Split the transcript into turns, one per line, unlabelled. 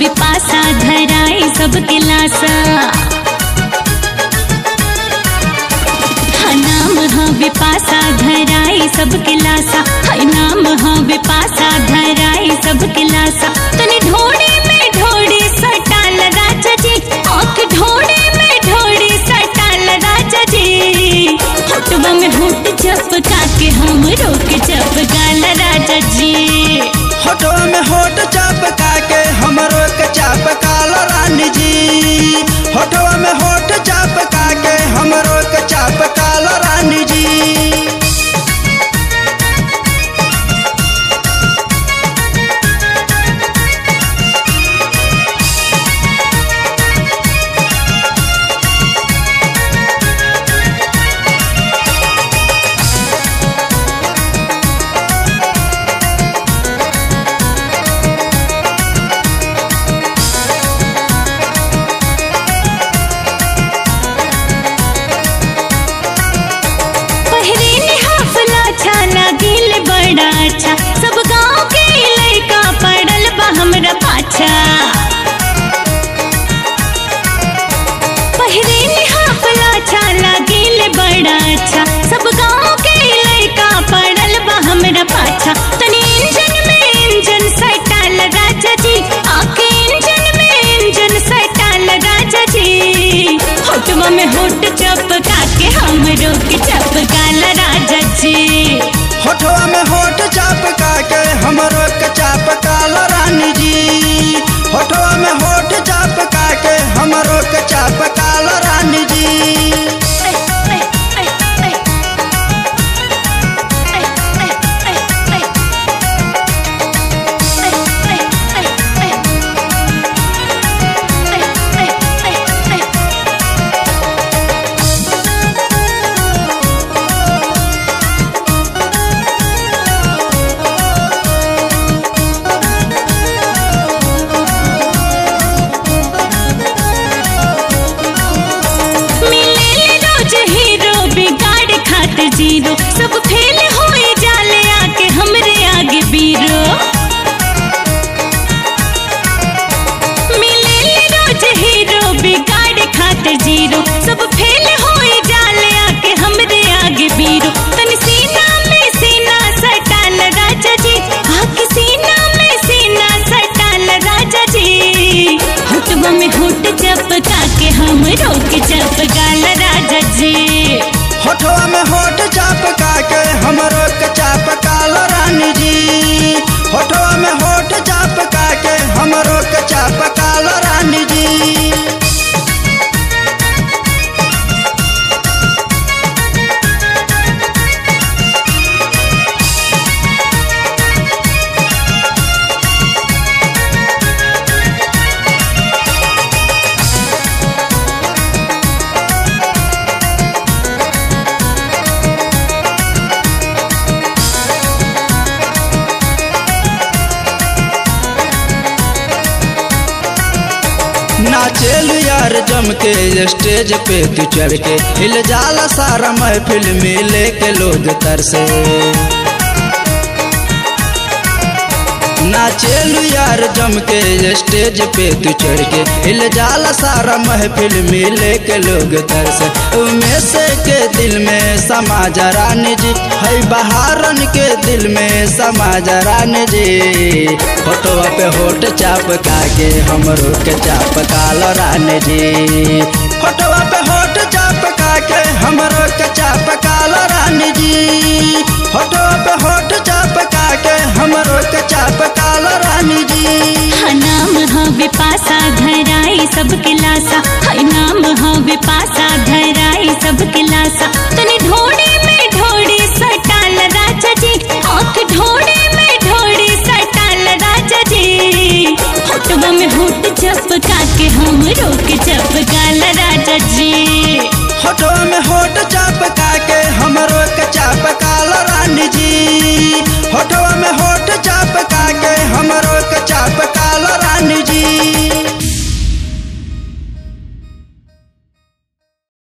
विपासा धराई सबके लासा हाँ, नाम हाँ विपासा धराई सबके लासा हाय नाम हाँ विपासा धराई सबके लासा तने ढोड़े में ढोड़ी सटाल राजा जी आँख ढोड़े में ढोड़ी सटाल राजा जी होटवा में होट चपका के हम रोक चपकाल राजा जी
होठवा में होठ चपका के हमरो के चपकाल रानी जी होठवा में होठ चपका के हमरो के चपकाल रानी जी
पहरे ने हाफला छाला दिल बड़ा अच्छा सब गांव के लड़का पड़ल बा हमरा पाछा पहरे ने हाफला छाला दिल बड़ा अच्छा सब गांव के लड़का पड़ल बा हमरा पाछा तनी इंजन में इंजन सटाल राजा जी आके इंजन में इंजन सटाल राजा जी होटवा में होट चपका के हमरो के चपकाल राजा जी
होठवा में होठ चपका के हमरो के चपकाल रानी जी होठवा में होठ चपका के हमरो के चपकाल रानी जी
मिले रोज हीरो बिगाड़ खात जीरो सब फेल होए जाले आके हमरे आगे बीरो मिले रोज हीरो बिगाड़ खात जीरो सब फेल होए जाले आके हमरे आगे बीरो तन सीना में सीना सटाल राजा जी आके सीना में सीना सटाल राजा जी होटवा में होट चपका के हम रोक चपकाल राजा जी
होठवा में होठ चपका के हमरो के चपकाल रानी जी होठवा में होठ चपका के हमरो के चपकाल रानी जी नाचेल यार जम के स्टेज पे तू चढ़ के हिल जाला सारा महफिल में लेके लोग तरसे नाचेल यार जम के स्टेज पे तू चढ़ के हिल जाला सारा महफिल में लेके लोग तरसे उमें से के दिल में समा रानी जी है बहारन के दिल में समा रानी जी फोटोवा पे होट चापका के हमरो के चापकाल रानी जी फोटोवा पे होट चापका के हमरो के चापकाल रानी जी फोटोवा पे होट चापका के हमरो के चापकाल रानी जी
हाँ नाम हाँ विपासा धराई सबके लासा हाय नाम हाँ विपासा धराई सबके लासा तने ढोड़े में ढोड़ी सटाल राजा जी आँख ढोड़े में ढोड़ी सटाल राजा जी होटवा में होट चपका के हम रोक चपकाल राजा जी
होठवा में होठ चपका के हमरो के चपकाल रानी जी होठवा में होठ चपका के हमरो के चपकाल रानी जी